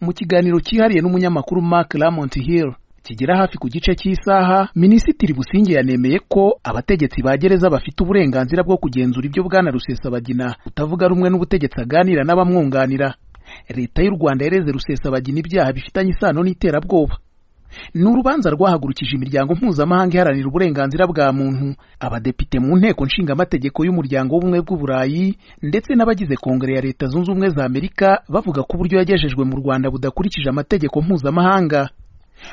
mu kiganiro cyihariye n'umunyamakuru Mark Lamont Hill kigera hafi ku gice cy'isaha minisitiri businge yanemeye ko abategetsi ba gereza bafite uburenganzira bwo kugenzura ibyo bwana rusesabagina utavuga rumwe n'ubutegetsi aganira n'abamwunganira leta y'u rwanda yareze rusesabagina ibyaha bifitanye isano n'iterabwoba ni urubanza rwahagurukije imiryango mpuzamahanga iharanira uburenganzira bwa muntu abadepite mu nteko nshingamategeko y'umuryango w'ubumwe bw'uburayi ndetse n'abagize kongere ya leta zunze ubumwe za amerika bavuga ko uburyo yagejejwe mu rwanda budakurikije amategeko mpuzamahanga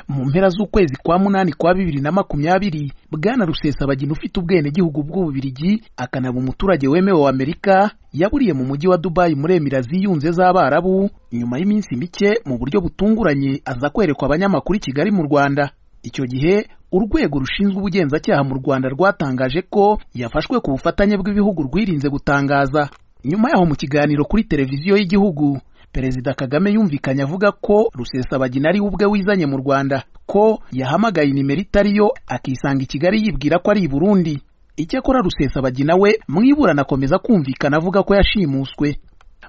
mu mpera z'ukwezi kwa munani kwa bibiri na makumyabiri bwana rusesabagina ufite ubwenegihugu bw'ububirigi akanaba umuturage wemewe wa amerika yaburiye mu mujyi wa dubayi muri emira ziyunze z'abarabu nyuma y'iminsi mike mu buryo butunguranye aza kwerekwa abanyamakuru i kigali mu rwanda icyo gihe urwego rushinzwe ubugenzacyaha mu rwanda rwatangaje ko yafashwe ku bufatanye bw'ibihugu rwirinze gutangaza nyuma yaho mu kiganiro kuri televiziyo y'igihugu perezida kagame yumvikanye avuga ko rusesabagina ari ubwe wizanye mu rwanda ko yahamagaye nimero itariyo akisanga i kigali yibwira ko ari i burundi icyakora rusesabagina we mu iburana akomeza kumvikana avuga ko yashimuswe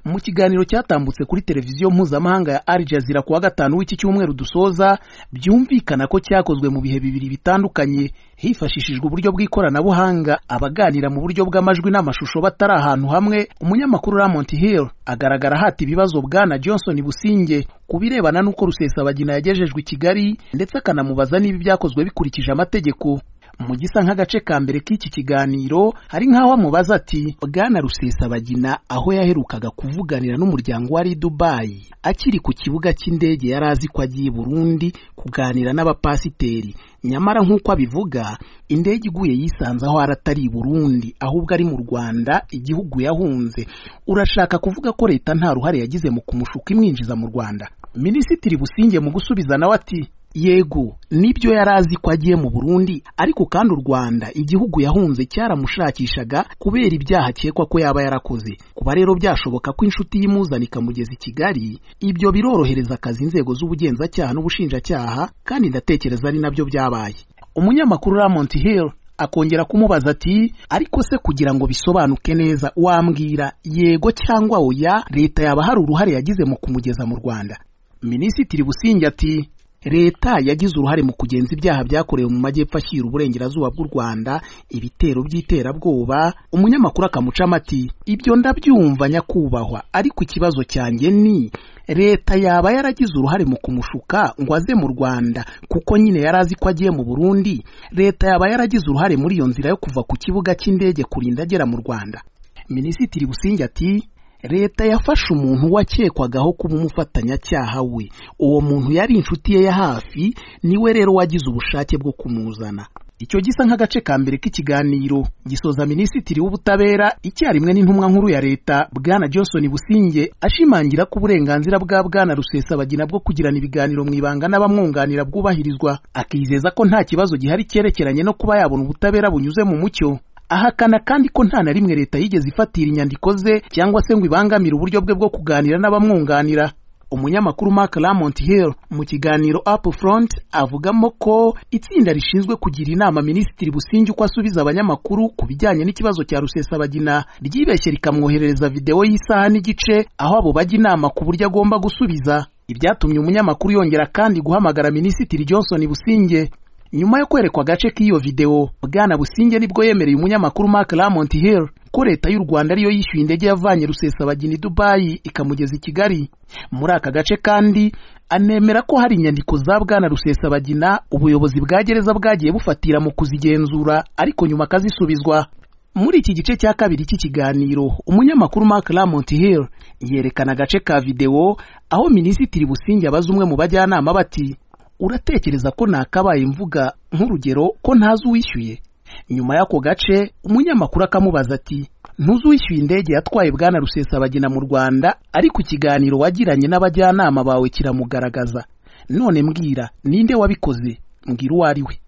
mu kiganiro cyatambutse kuri televiziyo mpuzamahanga ya Al Jazeera kuwa gatanu w'iki cyumweru dusoza byumvikana ko cyakozwe mu bihe bibiri bitandukanye hifashishijwe uburyo bw'ikoranabuhanga abaganira mu buryo bw'amajwi n'amashusho batari ahantu hamwe umunyamakuru Ramont Hill agaragara hati ibibazo bwana Johnson Businge ku birebana n'uko Rusesabagina yagejejwe i Kigali ndetse akanamubaza niba ibyakozwe bikurikije amategeko mu gisa nk'agace ka mbere k'iki kiganiro hari nk'aho amubaza ati bwana rusesabagina aho yaherukaga kuvuganira n'umuryango wari dubayi akiri ku kibuga cy'indege yari azi ko agiye burundi kuganira n'abapasiteri nyamara nk'uko abivuga indege iguye yisanze aho aratari burundi ahubwo ari mu rwanda igihugu yahunze urashaka kuvuga ko leta nta ruhare yagize mu kumushuka imwinjiza mu rwanda minisitiri businge mu gusubiza nawe ati yego nibyo yari azi ko agiye mu burundi ariko kandi u rwanda igihugu yahunze cyaramushakishaga kubera ibyaha akekwa ko yaba yarakoze kuba rero byashoboka ko inshuti y'imuzana ikamugeza i kigali ibyo birorohereza akazi inzego z'ubugenzacyaha n'ubushinjacyaha kandi ndatekereza ari nabyo byabaye umunyamakuru ramont hill akongera kumubaza ati ariko se kugira ngo bisobanuke neza wambwira yego cyangwa oya leta yaba hari uruhare yagize mu kumugeza mu rwanda minisitiri businge ati leta yagize uruhare mu kugenza ibyaha byakorewe mu majyepfo ashyira uburengerazuba bw'u rwanda ibitero by'iterabwoba umunyamakuru akamuca amati ibyo ndabyumva nyakubahwa ariko ikibazo cyanjye ni leta yaba yaragize uruhare mu kumushuka ngo aze mu rwanda kuko nyine yari azi ko agiye mu burundi leta yaba yaragize uruhare muri iyo nzira yo kuva ku kibuga cy'indege kurinda agera mu rwanda minisitiri businge ati leta yafashe umuntu wakekwagaho kuba umufatanyacyaha we uwo muntu yari inshuti ye ya hafi niwe rero wagize ubushake bwo kumuzana icyo gisa nk'agace ka mbere k'ikiganiro gisoza minisitiri w'ubutabera icyarimwe n'intumwa nkuru ya leta bwana johnson businge ashimangira ko uburenganzira bwa bwana rusesabagina bwo kugirana ibiganiro mu ibanga n'abamwunganira bwubahirizwa akizeza ko nta kibazo gihari cyerekeranye no kuba yabona ubutabera bunyuze mu mucyo ahakana kandi ko nta na rimwe leta yigeze ifatira inyandiko ze cyangwa se ngo ibangamire uburyo bwe bwo kuganira n'abamwunganira umunyamakuru Mark Lamont Hill mu kiganiro Up Front avugamo ko itsinda rishinzwe kugira inama Minisitiri Businge uko asubiza abanyamakuru ku bijyanye n'ikibazo cya Rusesabagina ryibeshye rikamwoherereza videwo y'isaha n'igice aho abo bajya inama ku buryo agomba gusubiza ibyatumye umunyamakuru yongera kandi guhamagara Minisitiri Johnson Businge nyuma yo kwerekwa agace k'iyo videwo bwana businge nibwo yemereye umunyamakuru Mark Lamont Hill ko leta y'u Rwanda ariyo yishyuye indege yavanye rusesabagina i Dubayi ikamugeza i Kigali muri aka gace kandi anemera ko hari inyandiko za bwana rusesabagina ubuyobozi bwa gereza bwagiye bufatira mu kuzigenzura ariko nyuma akazisubizwa muri iki gice cya kabiri cy'ikiganiro umunyamakuru Mark Lamont Hill yerekana agace ka videwo aho minisitiri businge abaza umwe mu bajyanama bati uratekereza ko nakabaye mvuga nk'urugero ko ntazi uwishyuye nyuma y'ako gace umunyamakuru akamubaza ati ntuzi uwishyuye indege yatwaye bwana rusesabagina mu rwanda ariko ikiganiro wagiranye n'abajyanama bawe kiramugaragaza none mbwira ninde wabikoze mbwira uwo ari we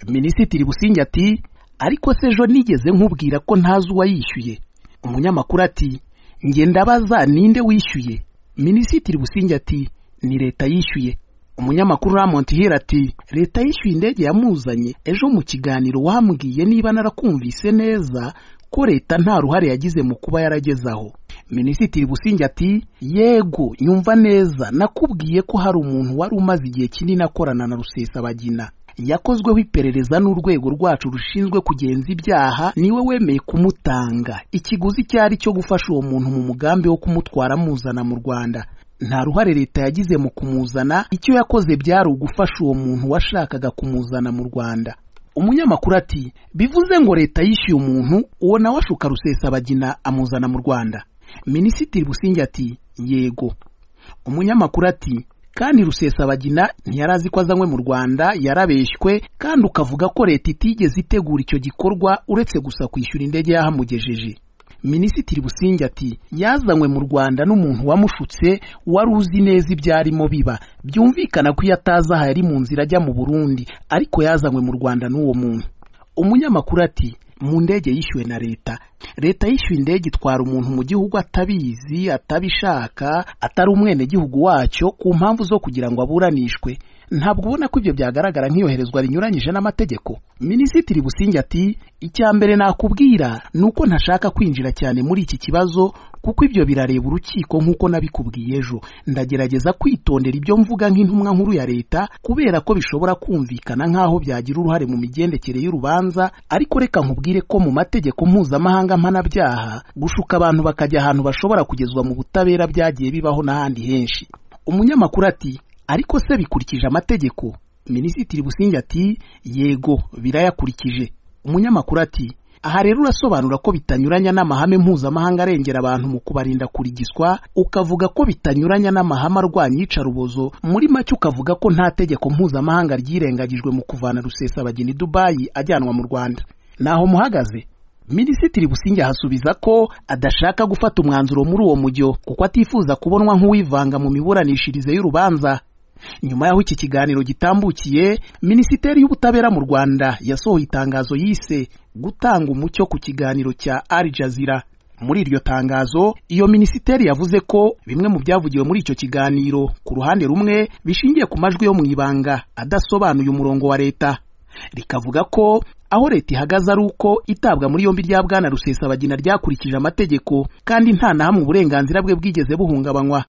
minisitiri businge ati ariko se ejo nigeze nkubwira ko ntazi uwayishyuye umunyamakuru ati njye ndabaza ninde wishyuye minisitiri businge ati ni leta yishyuye umunyamakuru Ramont Hill ati leta yishyuye indege yamuzanye ejo mu kiganiro wambwiye niba narakumvise neza ko leta nta ruhare yagize mu kuba yarageze aho minisitiri businge ati yego nyumva neza nakubwiye ko hari umuntu wari umaze igihe kinini akorana na rusesabagina yakozweho iperereza n'urwego rwacu rushinzwe kugenza ibyaha niwe wemeye kumutanga ikiguzi icyo ari cyo gufasha uwo muntu mu mugambi wo kumutwara amuzana mu rwanda nta ruhare leta yagize mu kumuzana icyo yakoze byari ugufasha uwo muntu washakaga kumuzana mu rwanda umunyamakuru ati bivuze ngo leta yishyuye umuntu uwo nawe ashuka rusesabagina amuzana mu rwanda minisitiri businge ati yego umunyamakuru ati kandi rusesabagina ntiyari azi ko azanywe mu rwanda yarabeshywe kandi ukavuga ko leta itigeze itegura icyo gikorwa uretse gusa kwishyura indege yahamugejeje minisitiri businge ati yazanywe mu rwanda n'umuntu wamushutse wari uzi neza ibyo arimo biba byumvikana ko iyo atazi aha yari mu nzira ajya mu burundi ariko yazanywe mu rwanda n'uwo muntu umunyamakuru ati mu ndege yishyuwe na leta leta yishyuye indege itwara umuntu mu gihugu atabizi atabishaka atari umwenegihugu wacyo ku mpamvu zo kugira ngo aburanishwe ntabwo ubona ko ibyo byagaragara nk'iyoherezwa rinyuranyije n'amategeko minisitiri businge ati icya mbere nakubwira ni uko ntashaka kwinjira cyane muri iki kibazo kuko ibyo birareba urukiko nk'uko nabikubwiye ejo ndagerageza kwitondera ibyo mvuga nk'intumwa nkuru ya leta kubera ko bishobora kumvikana nk'aho byagira uruhare mu migendekere y'urubanza ariko reka nkubwire ko mu mategeko mpuzamahanga mpanabyaha gushuka abantu bakajya ahantu bashobora kugezwa mu butabera byagiye bibaho n'ahandi henshi umunyamakuru ati ariko se bikurikije amategeko minisitiri businge ati yego birayakurikije umunyamakuru ati aha rero urasobanura ko bitanyuranya n'amahame mpuzamahanga arengera abantu mu kubarinda kurigiswa ukavuga ko bitanyuranya n'amahame arwanya iyicarubozo muri make ukavuga ko nta tegeko mpuzamahanga ryirengagijwe mu kuvana rusesabagina i dubayi ajyanwa mu rwanda naho muhagaze minisitiri businge ahasubiza ko adashaka gufata umwanzuro muri uwo mujyo kuko atifuza kubonwa nk'uwivanga mu miburanishirize y'urubanza nyuma y'aho iki kiganiro gitambukiye minisiteri y'ubutabera mu rwanda yasohoye itangazo yise gutanga umucyo ku kiganiro cya Al Jazeera muri iryo tangazo iyo minisiteri yavuze ko bimwe mu byavugiwe muri icyo kiganiro ku ruhande rumwe bishingiye ku majwi yo mu ibanga adasobanuye umurongo wa leta rikavuga ko aho leta ihagaze ari uko itabwa muri yombi rya bwana rusesabagina ryakurikije amategeko kandi nta na hamwe uburenganzira bwe bwigeze buhungabanywa